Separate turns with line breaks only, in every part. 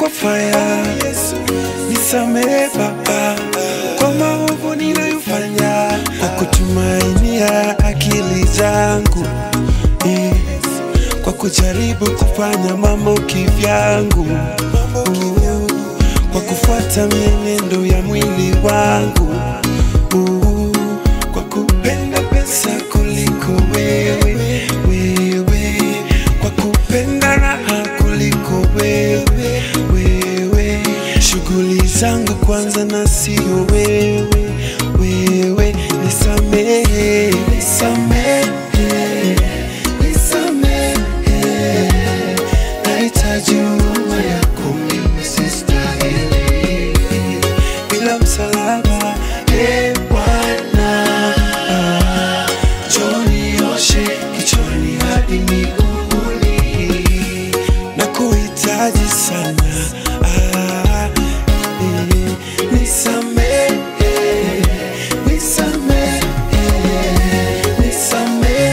kwa faya. Nisamehe Baba kwa maovu ninayofanya, kwa kutumainia akili zangu eh, kwa kujaribu kufanya mambo kivyangu, uh, kwa kufuata mienendo ya mwili wangu, uh, kwa kupenda pesa kuliko wewe, wewe, kwa kupenda raha kuliko wewe, wewe, shughuli zangu kwanza na sio wewe, wewe, nisamehe, nisamehe, nisamehe, nahitaji huruma yako mimi sistahili, bila msalaba, e Bwana, njoo nioshe kichwani hadi miguuni, na kuhitaji sana ah, eh, nisamehe, nisamehe, nisamehe,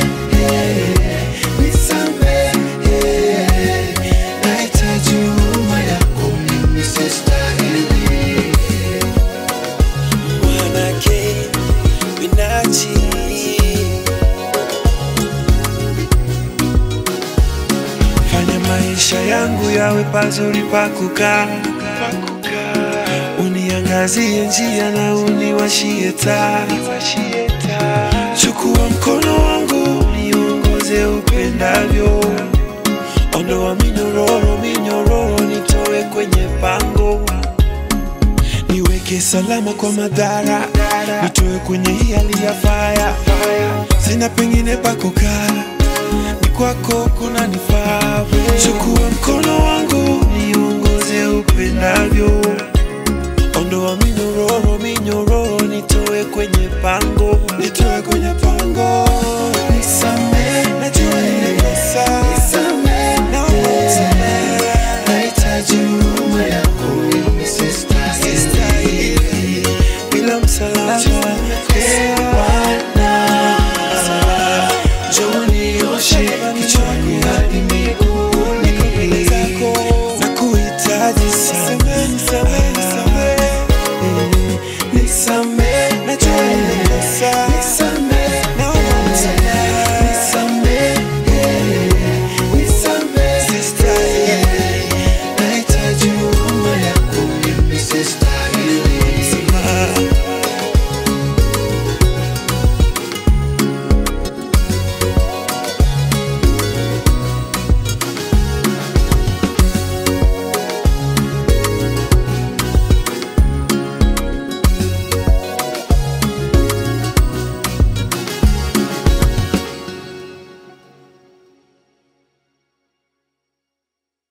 nisamehe, nahitaji huruma yako mimi sistahili. Mwanake Binachi Fanya maisha yangu yawe pazuri pa kukaa, uniangazie njia na uniwashie taa. Chukua mkono wangu niongoze upendavyo, ondoa minyororo minyororo, nitoe kwenye pango, niweke salama kwa madhara, nitoe kwenye hii hali ya faya. Sina pengine pa kukaa ni kwako kuna nifaa. Chukua mkono wangu niongoze upendavyo,